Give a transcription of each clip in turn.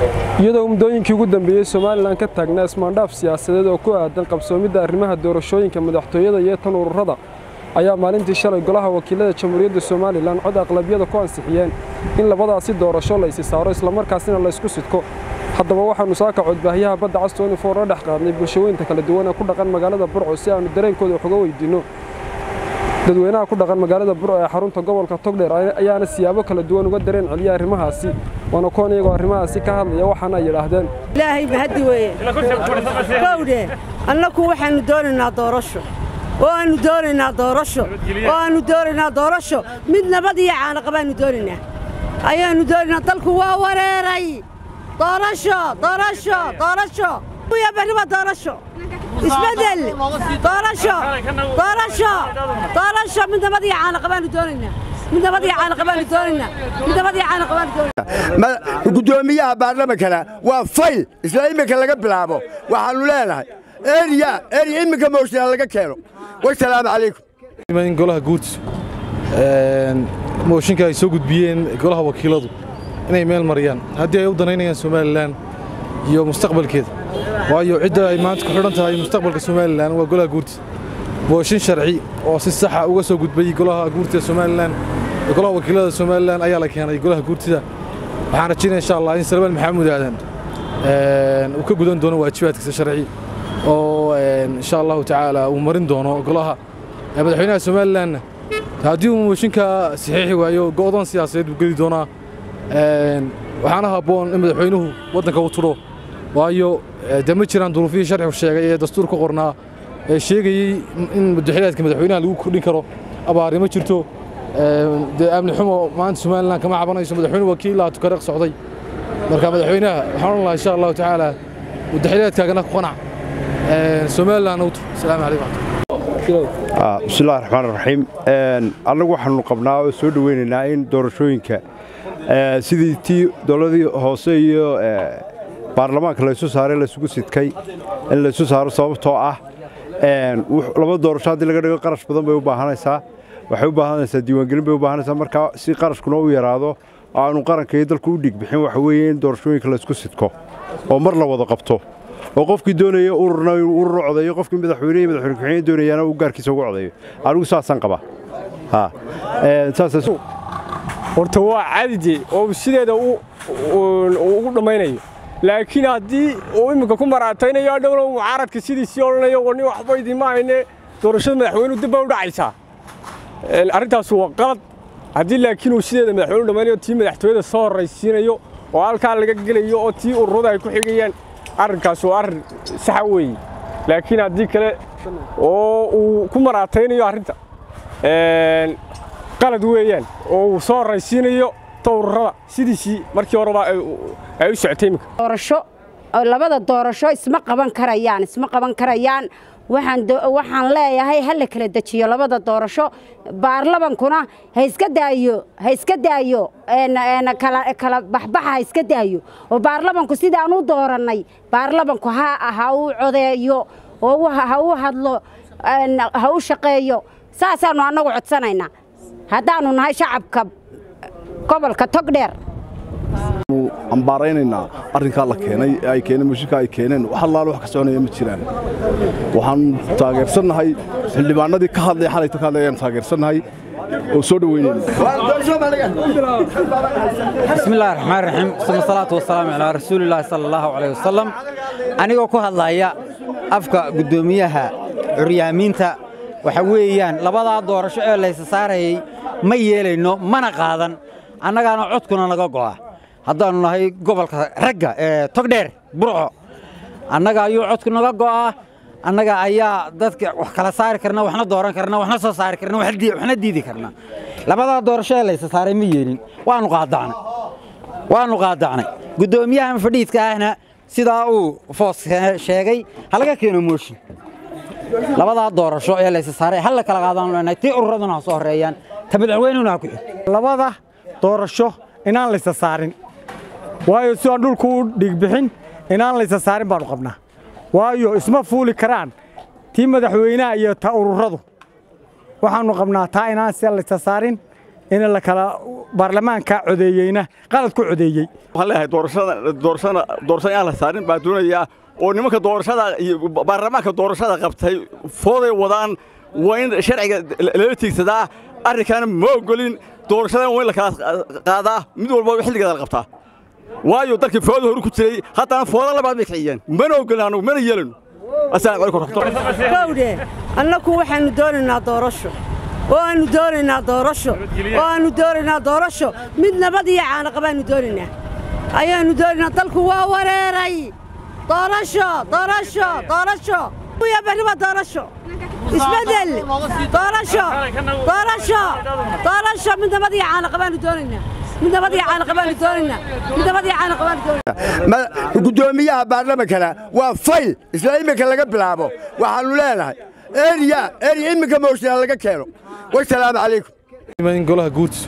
iyadoo muddooyinkii ugu dambeeyey somalilan ka taagnaa ismaandhaaf siyaasadeed oo ku aadan qabsoomidda arrimaha doorashooyinka madaxtooyada iyo tan ururada ayaa maalintii shalay golaha wakiilada jamhuuriyadda somalilan cod aqlabiyada ku ansixiyeen in labadaasi doorasho la isi saaro islamarkaasina laysku sidko haddaba waxaannu saaka codbaahyaha badda castooni foor la dhex qaadnay bulshooyinka kala duwan ee ku dhaqan magaalada burco si aannu dareenkooda wax uga weydiinno dadweynaha ku dhaqan magaalada burco ee xarunta gobolka togdheer ayaana siyaabo kala duwan uga dareen celiya arrimahaasi waana kuwan iyagoo arrimahaasi ka hadlaya waxaana ay yidhaahdeen ilaahay mahaddi weeye kowdhe annaku waxaannu doonaynaa doorasho oo aannu doonaynaa doorasho oo aannu doonaynaa doorasho mid nabad iyo caanaqa baannu doonaynaa ayaannu doonaynaa dalku waa wareeray doorasho doorasho doorasho ya barriba doorasho isbeddel doorasho doorasho doorasho mid nabad iyo caanaqa baannu doonaynaa mid nabad iyo caanaqa baannu doonaynaa mid nabad iyo caanaqa baannu doonaynaa gudoomiyaha baarlamankana waa fayl isla iminka laga bilaabo waxaannu leenahay eriya eriya iminka mooshinaa laga keeno wasalaamu calaykum golaha guurtis mooshinka ay soo gudbiyeen golaha wakiiladu inay meel mariyaan haddii ay u danaynayaan somalilan iyo mustaqbalkeeda waayo cidda ay maanta ku xidhan tahay mustaqbalka somalilan waa golaha guurtis mooshin sharci oo si saxa uga soo gudbay golaha guurtida somalilan golaha wakiilada somalilan ayaa la keenay golaha guurtida waxaan rajaynaya insha allah in salmaan maxamuud aadan uu ka gudan doono waajibaadkiisa sharci oo insha allahu tacaala uu marin doono golaha madaxweynaha somalilanna haddii uu mooshinka saxiixi waayo go'doon siyaasadeed buu geli doonaa waxaana habboon in madaxweynuhu waddanka u tudho waayo dee ma jiraan duruufihii sharcigu sheegay ee dastuur ku qornaa ee sheegayey in madaxweynaadka madaxweynaha lagu kordhin karo abaari ma jirto dee amni xumo maanta somalilan kama cabanayso madaxweyne wakiilaa tukareeq socday marka madaxweynaha waxaan odhan lahaa insha allahu tacaala madaxweynaadkaagana ku qanac somalilan u tur asalaamu calaykum bismillahi raxmaan raxiim annagu waxaanu qabnaa oo soo dhoweynaynaa in doorashooyinka sidii tii dowladii hoose iyo baarlamaanka laysu saaray laysugu sidkay in laysu saaro sababtoo ah laba doorasho haddii laga dhigo qarash badan bay u baahanaysaa waxay u baahanaysaa diiwaangelin bay u baahanaysaa markaa si qarashkuna u yaraado oo aanu qaranka iyo dalku u dhigbixin waxa weeye in doorashooyinka laysku sidko oo mar la wada qabto oo qofkii doonaya ururna inuu urur codeeyo qofkii madaxweyne iyo madaxweyne ku-xigeen doonayaana uu gaarkiisa ugu codeeyo anigu saasaan qabaa horta waa cadide oo sideeda ugu dhammaynayo laakiin haddii uu imminka ku maraataynayo adhowna mucaaradka sidiisii odhanayo wani waxba idinma hayne doorashada madaxweynuhu dib bay u dhacaysaa arrintaas waa qalad haddii laakiin uu sideeda madaxweynu dhammaynayo tii madaxtooyada soo horraysiinayo oo halkaa laga gelayo oo tii ururada ay ku xigayaan arrinkaas waa arrin saxa weeye laakiin haddii kale oo uu ku maraataynayo arrinta qalad weeyaan oo uu soo horraysiinayo towrarada sidiisii markii horeba ay u socotay iminka doorasho labada doorasho isma qaban karayaan isma qaban karayaan waxaan leeyahay ha la kala dejiyo labada doorasho baarlamankuna ha iska daayo ha iska daayo kala baxbaxa ha iska daayo oo baarlamanku sidaan u doorannay baarlamanku ha ha u codeeyo oo ha u hadlo ha u shaqeeyo saasaannu annagu codsanaynaa haddaannu nahay shacabka gobolka togdheer ambaaraynaynaa arrinkaa la keenay ee ay keeneen mooshinka ay keeneen wax allaale wax ka soconaya ma jiraan waxaan taageersannahay xildhibaanadii ka hadlaya xalayta ka hadlaya ayaan taageersannahay oo soo dhoweynayna bismillahi raxmaan raxiim suma salaatu wasalaamu calaa rasuulillaahi sala allahu calayh wasalam anigoo ku hadlaya afka guddoomiyaha curyaamiinta waxa weeyaan labadaa doorasho ee laysa saarayay ma yeelayno mana qaadan annagaana codkuna naga go'a haddaannu nahay gobolka ragga ee togdheer burco annaga ayuu codku naga go'aa annaga ayaa dadka wax kala saari karna waxna dooran karna waxna soo saari karna waxna diidi karna labadaa doorasho ee laysa saaray ma yeelin waannu qaadacnay waannu qaadacnay guddoomiyahan fadhiidka ahna sidaa uu foos sheegay halaga keeno mooshin labadaa doorasho ee laysa saaray hal la kala qaadaan leenahay tii ururaduna ha soo horreeyaan ta madaxweynuna ha ku xig labada doorasho inaan laysa saarin waayo si aan dhulku u dhiigbixin inaan laysa saarin baannu qabnaa waayo isma fuuli karaan tii madaxweynaha iyo ta ururadu waxaannu qabnaa taa inaan si laysa saarin in la kala baarlamaanka codeeyeyna qalad ku codeeyey waxaan leeyahay doorashada doorashada doorashada aan la saarin baa doonayaa oo nimanka doorashada iyo baarlamaanka doorashada qabtay fooday wadaan waa in sharciga lala tiigsadaa arrinkaana ma ogolin doorashadan waa in la kala qaadaa mid walba xilligeeda la qabtaa waayo dalkii fooda horu ku jiray haddana fooda labaad bay kiciyeen mana ogolin anugu mana yeelano assalaamu calaykum waraxmatullahi kowdhe annaku waxaannu doonaynaa doorasho oo aannu doonaynaa doorasho oo aannu doonaynaa doorasho mid nabad iyo caanaqa baannu doonaynaa ayaannu doonaynaa dalku waa wareeray doorasho doorasho doorasho ya berriba doorasho isbeddel doorasho doorasho doorasho mid nabad iyo caanaqa baannu doonaynaa mid nabad iyo caanaqa baannu doonaynaa mid nabad iyo caanaqa baannu doonaynaa gudoomiyaha baarlamankana waa fayl isla iminka laga bilaabo waxaannu leenahay eriya eriya iminka mooshinaa laga keeno wasalaamu calaykum in golaha guurtisu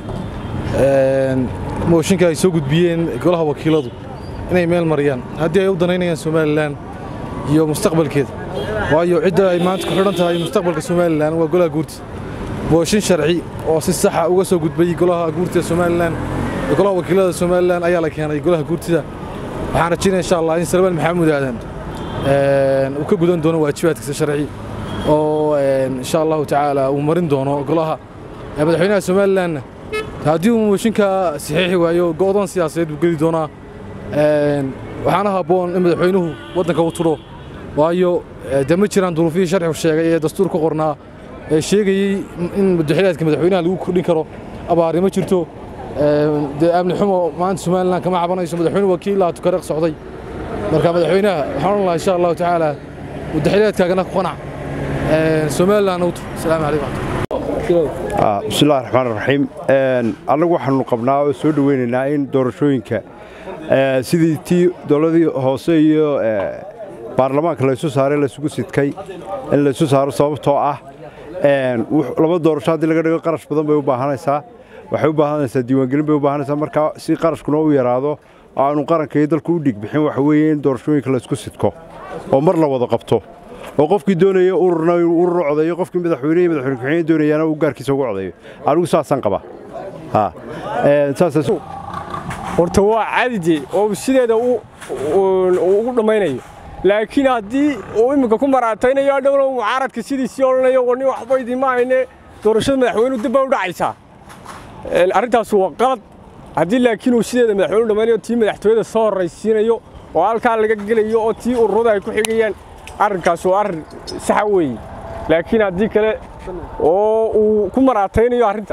mooshinka ay soo gudbiyeen golaha wakiiladu inay meel mariyaan haddii ay u danaynayaan somalilan iyo mustaqbalkeeda waayo cidda ay maanta ku xidhan tahay mustaqbalka somalilan waa golaha guurtisa mooshin sharci oo si saxa uga soo gudbay golaha guurtida somalilan iyo golaha wakiilada somalilan ayaa la keenay golaha guurtida waxaan rajaynaya insha allah in salmaan maxamuud aadan uu ka gudan doono waajibaadkiisa sharci oo insha allahu tacaala uu marin doono golaha madaxweynaha somalilanna haddii uu mooshinka saxiixi waayo go'doon siyaasadeed buu geli doonaa waxaana habboon in madaxweynuhu waddanka u tudho waayo de ma jiraan duruufihii sharcigu sheegay ee dastuur ku qornaa ee sheegayey in madaxweynaadka madaxweynaha lagu kordhin karo abaari ma jirto dee amni xumo maanta somalilan kama cabanayso madaxweyne wakiilaa tukareeq socday marka madaxweynaha waxaan odhan lahaa insha allahu tacaala madaxweynaadkaagana ku qanac somalilan u tur asalaamu calaykum bismillahi raxmaan raxiim annagu waxaanu qabnaa oo soo dhoweynaynaa in doorashooyinka sidii tii dowladii hoose iyo baarlamaanka laysu saaray laysugu sidkay in laysu saaro sababtoo ah laba doorasho haddii laga dhigo qarash badan bay u baahanaysaa waxay u baahanaysaa diiwaangelin bay u baahanaysaa markaa si qarashkuna u yaraado oo aanu qaranka iyo dalku u dhigbixin waxa weeye in doorashooyinka laysku sidko oo mar la wada qabto oo qofkii doonaya ururna inuu urur codeeyo qofkii madaxweyne iyo madaxweyne ku-xigeen doonayaana uu gaarkiisa ugu codeeyo anigu saasaan qabaa saas horta waa cadide oo sideeda ugu dhammaynayo laakiin haddii uu iminka ku maraataynayo adhowna mucaaradka sidiisii odhanayo wani waxba idinma hayne doorashada madaxweynuhu dib bay u dhacaysaa arrintaas waa qalad haddii laakiin uu sideeda madaxweynu dhammaynayo tii madaxtooyada soo horraysiinayo oo halkaa laga gelayo oo tii ururada ay ku xigayaan arrinkaas waa arrin saxa weeye laakiin haddii kale oo uu ku maraataynayo arrinta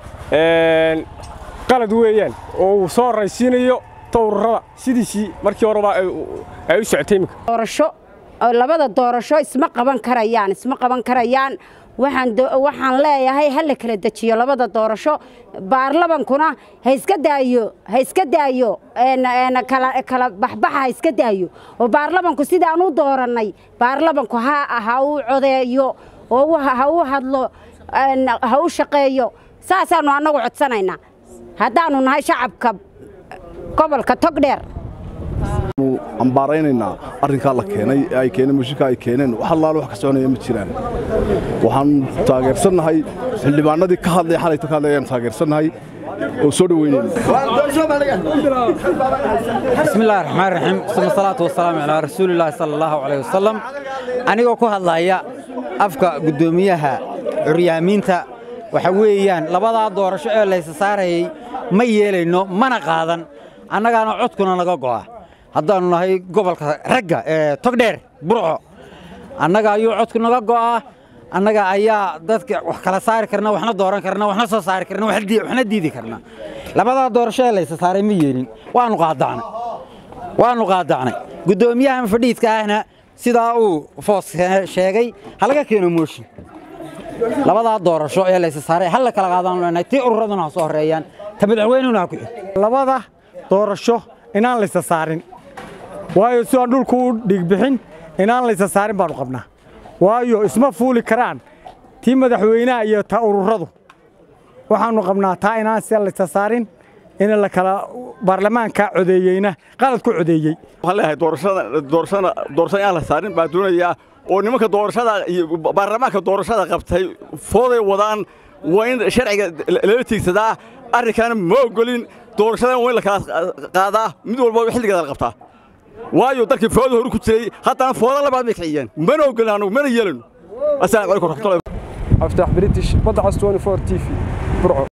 qalad weeyaan oo uu soo horraysiinayo ururada sidiisii markii horeba ay u socotay iminka doorasho labada doorasho isma qaban karayaan isma qaban karayaan waxaan waxaan leeyahay ha la kala dejiyo labada doorasho baarlamankuna ha iska daayo ha iska daayo kala kala baxbaxa ha iska daayo oo baarlamanku sidaan u doorannay baarlamanku ha ha u codeeyo oo ha u hadlo ha u shaqeeyo saasaannu annagu codsanaynaa haddaannu nahay shacabka gobolka togdheer ambaaraynaynaa arrinkaa la keenay ee ay keeneen mooshinka ay keeneen wax allaale wax ka soconaya ma jiraan waxaan taageersannahay xildhibaanadii ka hadlaya xalayta ka hadlaya ayaan taageersannahay oo soo بسم الله الرحمن الرحيم ثم الصلاة والسلام على رسول الله صلى الله عليه وسلم anigoo ku hadlaya afka guddoomiyaha curyaamiinta waxa weeyaan labadaa doorasho ee laysa saarayay ma yeelayno mana qaadan annagaana codkuna naga go'a haddaannu nahay gobolka ragga ee togdheer burco annaga ayuu codku naga go'aa annaga ayaa dadka wax kala saari karna waxna dooran karna waxna soo saari karna waxna diidi karna labadaa doorasho ee laysa saaray ma yeelin waannu qaadacnay waannu qaadacnay guddoomiyahan fadhiidka ahna sidaa uu foos sheegay halaga keeno mooshin labadaa doorasho ee laysa saaray hal la kala qaadaan leenahay tii ururaduna ha soo horreeyaan ta madaxweynuna ha ku xig labada doorasho inaan laysa saarin waayo si aan dhulku u dhiigbixin inaan laysa saarin baannu qabnaa waayo isma fuuli karaan tii madaxweynaha iyo ta ururadu waxaannu qabnaa taa inaan si laysa saarin in la kala baarlamaanka codeeyeyna qalad ku codeeyey waxaan leeyahay doorashada doorashada doorashada aan la saarin baa doonayaa oo nimanka doorashada iyo baarlamaanka doorashada qabtay fooday wadaan waa in sharciga lala tiigsadaa arrinkaana ma ogolin doorashadan waa in la kala qaadaa mid walba xilligeeda la qabtaa waayo dalkii fooda horu ku jiray haddana fooda labaad bay kiciyeen mana ogolin annagu mana yeelano asalaamu calaykum waraxmatullahi cabditax british badda cas 24 t v burco